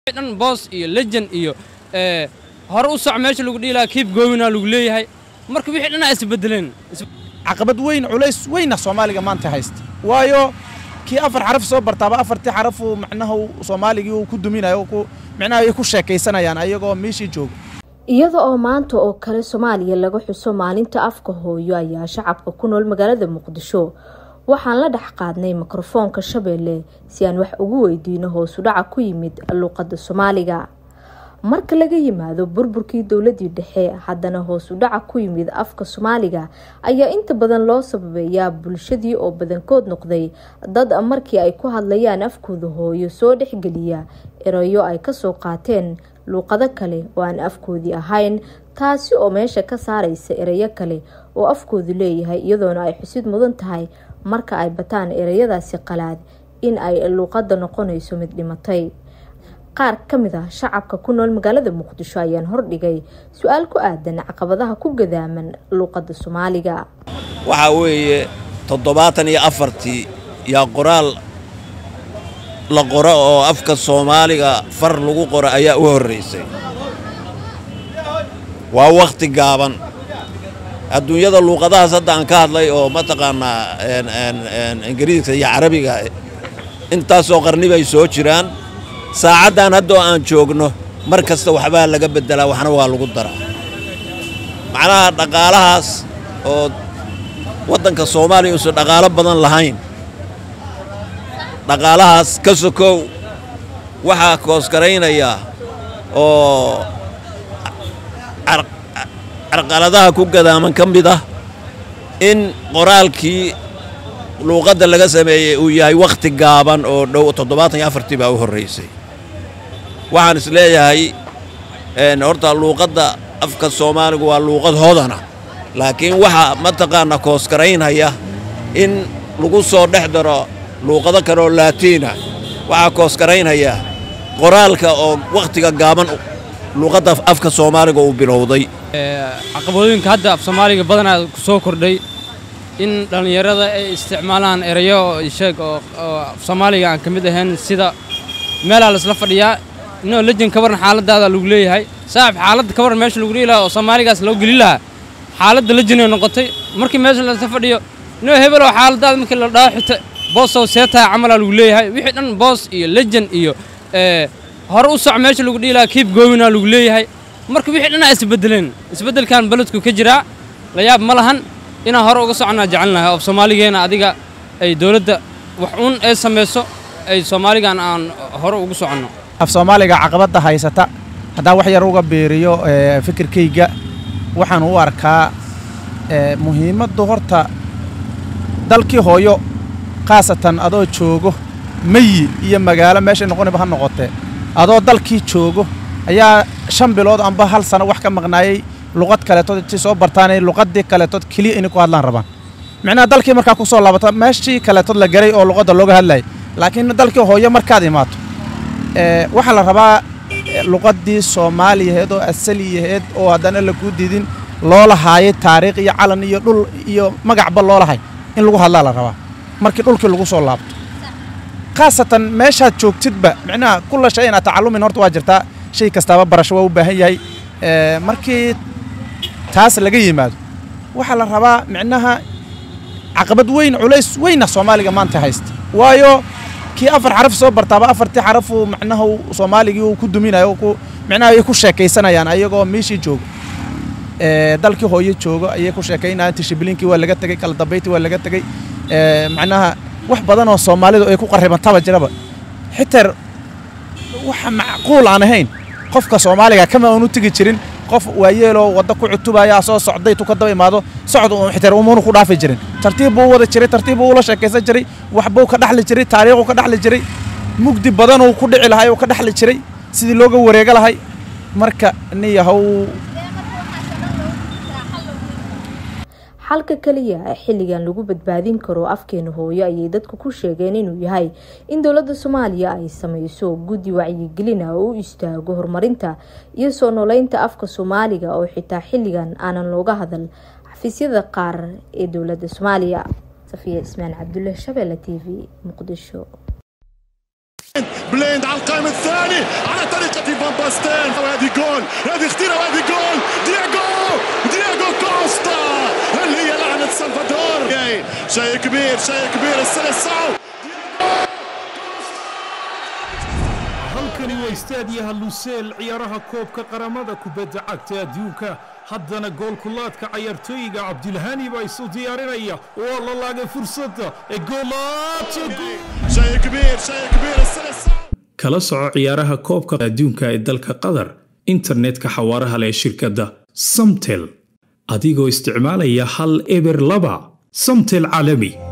dhan boos iyo legend iyo hore u soc meesha lagu dhihi lahaa kiib goowina lagu leeyahay marka wixii dhan isbedeleen caqabad weyn culays weyna soomaaliga maanta haysta waayo kii afar xaraf soo bartaaba afartii xarafuu macnaha soomaaligii uu ku duminayo micnaha ay ku sheekaysanayaan ayagoo meeshii jooga iyada oo maanta oo kale soomaaliya laga xuso maalinta afka hooyo ayaa shacabka ku nool magaalada muqdisho waxaan la dhex qaadnay mikrofoonka shabeelle si aan wax ugu weydiino hoosu dhaca ku yimid luuqadda soomaaliga marka laga yimaado burburkii dowladii dhexe haddana hoosu dhaca ku yimid afka soomaaliga ayaa inta badan loo sababeeyaa bulshadii oo badankood noqday dad markii ay ku hadlayaan afkooda hooyo soo dhexgeliya erayo ay kasoo qaateen luuqado kale oo aan afkoodii ahayn taasi oo meesha ka saaraysa erayo kale oo afkoodu leeyahay iyadoona ay xusid mudan tahay marka ay bataan ereyadaasi qalaad in ay luuqada noqonayso mid dhimatay qaar ka mid ah shacabka ku nool magaalada muqdisho ayaan hordhigay su-aal ku aadan caqabadaha ku gadaaman luuqada soomaaliga waxaa weeye toddobaatan iyo afartii yaa qoraal la qoro oo afka soomaaliga far lagu qoro ayaa u horraysay waa wakhti gaaban adduunyada luuqadahaas hadda aan ka hadlay oo mataqaanaa ingiriiska iyo carabiga intaasoo qarni bay soo jiraan saacaddan haddoo aan joogno mar kasta waxbaa laga beddelaa waxna waa lagu daraa macnaha dhaqaalahaas oo waddanka soomaaliya uusan dhaqaalo badan lahayn dhaqaalahaas ka sokow waxaa koosgaraynaya oo carqaladaha ku gadaaman ka mid ah in qoraalkii luuqadda laga sameeyey uu yahay wakhti gaaban oo dhow toddobaatan iyo afartii baa u horraysay waxaan is leeyahay horta luuqadda afka soomaaligu waa luuqad hodana laakiin waxaa mataqaanaa koosgaraynaya in lagu soo dhex daro luuqado kale oo laatiina waxaa koosgaraynaya qoraalka oo wakhtiga gaaban luuqadda afka soomaaliga uu bilowday caqabadooyinka hadda af soomaaliga badanaa ku soo kordhay in dhallinyarada ay isticmaalaan erayo sheeg oo af soomaaliga aan ka mid ahayn sida meelaa laisla fadhiyaa inoo lejin ka warran xaaladaada lagu leeyahay saaxib xaaladda ka warran meesha lagu dhihi lahaa oo soomaaligaas loo geli lahaa xaaladda lejinay noqotay markii meesha laisla fadhiyo inoo hebelow xaaladaada markii la dhaho xita boosow seetaa camalaa lagu leeyahay wixii dhan boos iyo lejen iyo hore u soc meesha lagu dhihi lahaa kiib goowina lagu leeyahay marka wixii dhanaa isbedeleen isbeddelkan beledku ka jiraa la yaab ma lahan inaan hore uga soconaa jecelnahay oo soomaaligeena adiga ay dowladda wax uun ee samayso ay soomaaligan aan hore ugu soconno af soomaaliga caqabadda haysata haddaan wax yar uga beeriyo fikirkayga waxaan u arkaa muhiimaddu horta dalkii hooyo khaasatan adoo joogo meyi iyo magaalo meeshay noqoniba ha noqotee adoo dalkii joogo ayaa shan bilood amba hal sano wax ka maqnaayey luqad kaleetood intii soo bartaanay luqadii kaleetood keliya inay ku hadlaan rabaan micnaha dalkii markaa ku soo laabata meeshii kaleetood la garay oo luqadda looga hadlayay laakiin dalkii hooyo markaad imaato waxaa la rabaa luqaddii soomaaliyaheed oo asaliyaheed oo haddana lakuu diidin loo lahaayay taariikh iyo calan iyo dhul iyo magacba loo lahay in lagu hadlaa la rabaa markii dhulkii lagu soo laabto khaasatan meeshaad joogtidba micnaha kulla shay inaad tacalumin horta waa jirtaa shay kastaaba barasho waa u baahan yahay markii taas laga yimaado waxaa la rabaa micnaha caqabad weyn culays weyna soomaaliga maanta haysta waayo kii afar xaraf soo bartaaba afartii xarafuu macnaha soomaaligii uu ku duminayo micnaha ay ku sheekaysanayaan ayagoo meeshii jooga dalkii hooyo joogo ayay ku sheekaynayaan tishibiliinkii waa laga tegey kala dambayntii waa laga tegey macnaha wax badan oo soomaalidu ay ku qarribantaba jiraba xitaa waxa macquul aan ahayn qofka soomaaliga kama aanu tegi jirin qof waayeeloo wadda ku cutubaya soo socday tu ka daba imaado socod xitaa umanu ku dhaafi jirin tartiib buu u wada jiray tartiib buu ula sheekaysan jiray waxbuu ka dhaxli jiray taariikhuu ka dhaxli jiray mugdi badanuu ku dhici lahay uu ka dhaxli jiray sidii looga wareega lahay marka niyahow xalka kaliya ee xilligan lagu badbaadin karo afkeena hooyo ayay dadku ku sheegeen inuu yahay in dowladda soomaaliya ay sameyso guddi wacyigelin ah oo u istaago horumarinta iyo soo nooleynta afka soomaaliga oo xitaa xilligan aanan looga hadal xafiisyada qaar ee dowladda soomaaliya safiya ismaan cabdulle shabeelle t v muqdisho بليند على القائم الثاني على طريقة فان باستين وهذه جول هذه اختيرة وهذه جول دياغو دياغو كوستا هل هي لعنة سلفادور شيء كبير شيء كبير السلسعو halkani waa istaadiyaha luseel ciyaaraha koobka qaramada kubadda cagta adduunka haddana goolkulaadka cayaartooyiga cabdilhani baa isu diyaarinaya waa la laagay fursadda ee شيء كبير شيء كبير السلسعو kala soco ciyaaraha koobka adduunka ee dalka qatar internetka xawaaraha leh ee shirkadda samtel adigoo isticmaalaya hal eber laba samtel caalami